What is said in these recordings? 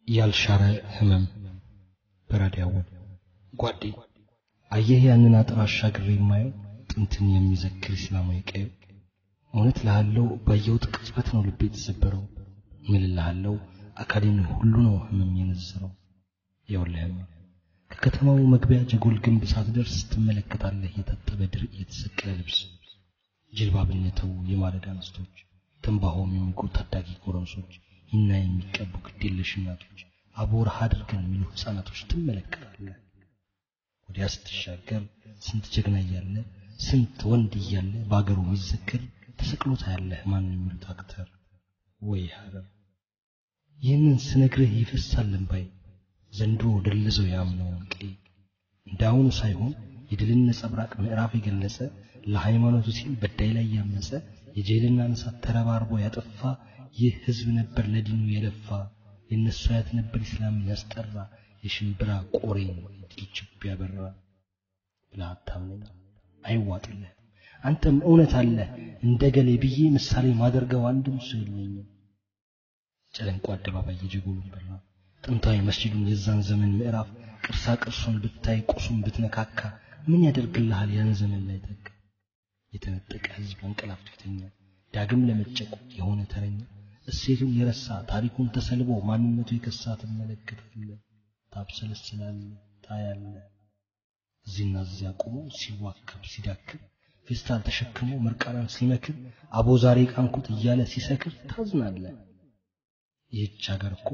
ያልሻረ ህመም በራዲያውን ጓዴ አየህ ያንን አጥር አሻግሬ የማየው ጥንትን የሚዘክር እስላማዊ ቀዩ እውነት ልሃለው ባየሁት ቅጽበት ነው ልቤ የተሰበረው ምን ልሃለው አካሌን ሁሉ ነው ህመም የነዘረው ይኸውልህም ከከተማው መግቢያ ጀጎል ግንብ ሳትደርስ ትመለከታለህ የታጠበ ድር የተሰቀለ ልብስ ጅልባብነተው የማለዳ አንስቶች ትንባሆም የሚጎ ታዳጊ ጎረምሶች ሂና የሚቀቡ ግዴለሽ እናቶች አቦርሃ አድርገን የሚሉ ህፃናቶች ትመለከታለህ ወዲያ ስትሻገር ስንት ጀግና እያለ ስንት ወንድ እያለ በአገሩ የሚዘክር ተሰቅሎታ ያለህ ማን የሚሉት አክተር ወይ ሀገር ይህንን ስነግርህ ይፈሳል እንባይ ዘንድሮ ደልዘው ያምነውን ቀይ እንዳሁኑ ሳይሆን የድልን ነጸብራቅ ምዕራፍ የገለጸ ለሃይማኖቱ ሲል በዳይ ላይ ያመፀ የጄልና እሳት ተረባርቦ ያጠፋ ይህ ህዝብ ነበር ለዲኑ የለፋ የእነሱ አያት ነበር ኢስላምን ያስጠራ የሽምብራ ቆሬን ድል ችብ ያበራ ብለህ አታምነኝ አይዋጥልህ አንተም እውነት አለ እንደ ገሌ ብዬ ምሳሌ ማደርገው አንድም ሰው የለኝም ጨለንቆ አደባባይ የጀጎሉን በራ ጥንታዊ መስጂዱን የዛን ዘመን ምዕራፍ ቅርሳ ቅርሱን ብታይ ቁሱን ብትነካካ ምን ያደርግልሃል ያን ዘመን ላይ ተካ የተነጠቀ ህዝብ አንቀላፍቶ ይተኛል ዳግም ለመጨቆት የሆነ ተረኛ እሴቱን የረሳ ታሪኩን ተሰልቦ ማንነቱ የከሳ ትመለከታለህ ታብሰለስላለህ ታያለህ እዚህና እዚያ ቆሞ ሲዋከብ ሲዳክር ፌስታል ተሸክሞ ምርቃናን ሲመክር አቦ ዛሬ ቃንኩት እያለ ሲሰክር ታዝናለህ ይህች ሀገር እኮ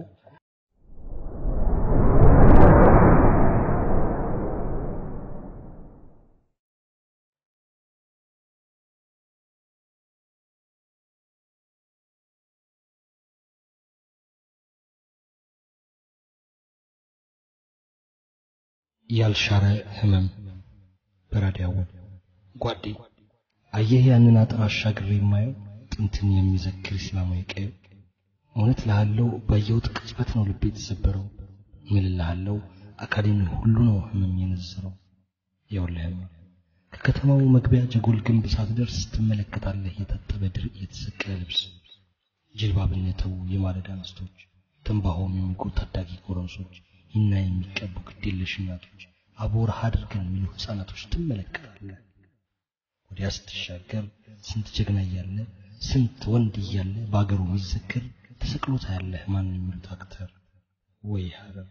ያልሻረ ህመም በራዲያውን ጓዴ አየህ ያንን አጥር አሻግሬ የማየው ጥንትን የሚዘክር እስላማዊ ቀዩ እውነት ልሃለው ባየሁት ቅጽበት ነው ልቤ የተሰበረው ምን ልሃለው አካሌን ሁሉ ነው ህመም የነዘረው ይኸውልህም ከከተማው መግቢያ ጀጎል ግንብ ሳትደርስ ትመለከታለህ የታጠበ ድር የተሰቀለ ልብስ ጅልባብነተው የማለዳ አንስቶች ትንባሆም የሚጎ ታዳጊ ጎረምሶች ሂና የሚቀቡ ግዴለሽ እናቶች አቦርሃ አድርገን የሚሉ ህፃናቶች ትመለከታለህ ወዲያ ስትሻገር ስንት ጀግና እያለ ስንት ወንድ እያለ በአገሩ የሚዘክር ተሰቅሎታ ያለህ ማን የሚሉት አክተር ወይ ሀገር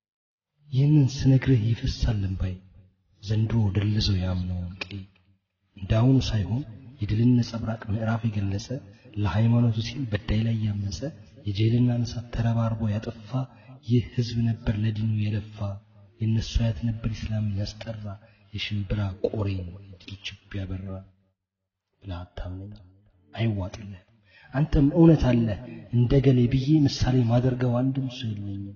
ይህንን ስነግርህ ይፈሳል እንባይ ዘንድሮ ደልዘው ያምነውን ቀይ እንዳሁኑ ሳይሆን የድልን ነጸብራቅ ምዕራፍ የገለጸ ለሃይማኖቱ ሲል በዳይ ላይ ያመፀ የጄልና እሳት ተረባርቦ ያጠፋ ይህ ህዝብ ነበር ለዲኑ የለፋ የእነሱ አያት ነበር ኢስላምን ያስጠራ የሽምብራ ቆሬን ድል ችብ ያበራ ብለህ አታምነኝ አይዋጥልህ አንተም እውነት አለ እንደ ገሌ ብዬ ምሳሌ ማደርገው አንድም ሰው የለኝም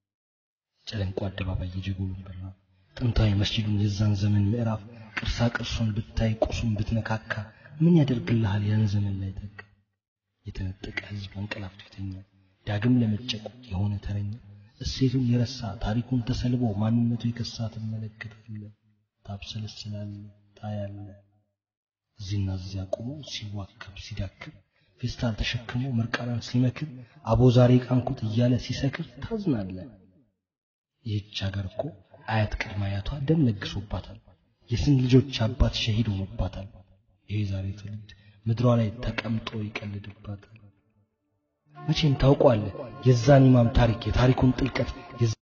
ጨለንቆ አደባባይ የጀጎሉን በራ ጥንታዊ መስጂዱን የዛን ዘመን ምዕራፍ ቅርሳ ቅርሱን ብታይ ቁሱን ብትነካካ ምን ያደርግልሃል ያን ዘመን ላይ ተካ የተነጠቀ ህዝብ አንቀላፍቶ ይተኛል ዳግም ለመጨቆት የሆነ ተረኛ እሴቱን የረሳ ታሪኩን ተሰልቦ ማንነቱ የከሳ ትመለከታለህ ታብሰለስላለህ ታያለህ እዚህና እዚያ ቆሞ ሲዋከብ ሲዳክር ፌስታል ተሸክሞ ምርቃናን ሲመክር አቦ ዛሬ ቃንኩት እያለ ሲሰክር ታዝናለህ ይህች ሀገር እኮ አያት ቅድመ አያቷ ደም ለግሶባታል የስንት ልጆች አባት ሸሂድ ሆኖባታል ይሄ ዛሬ ትውልድ ምድሯ ላይ ተቀምጦ ይቀልድባታል መቼም ታውቋለህ የዛን ኢማም ታሪክ የታሪኩን ጥልቀት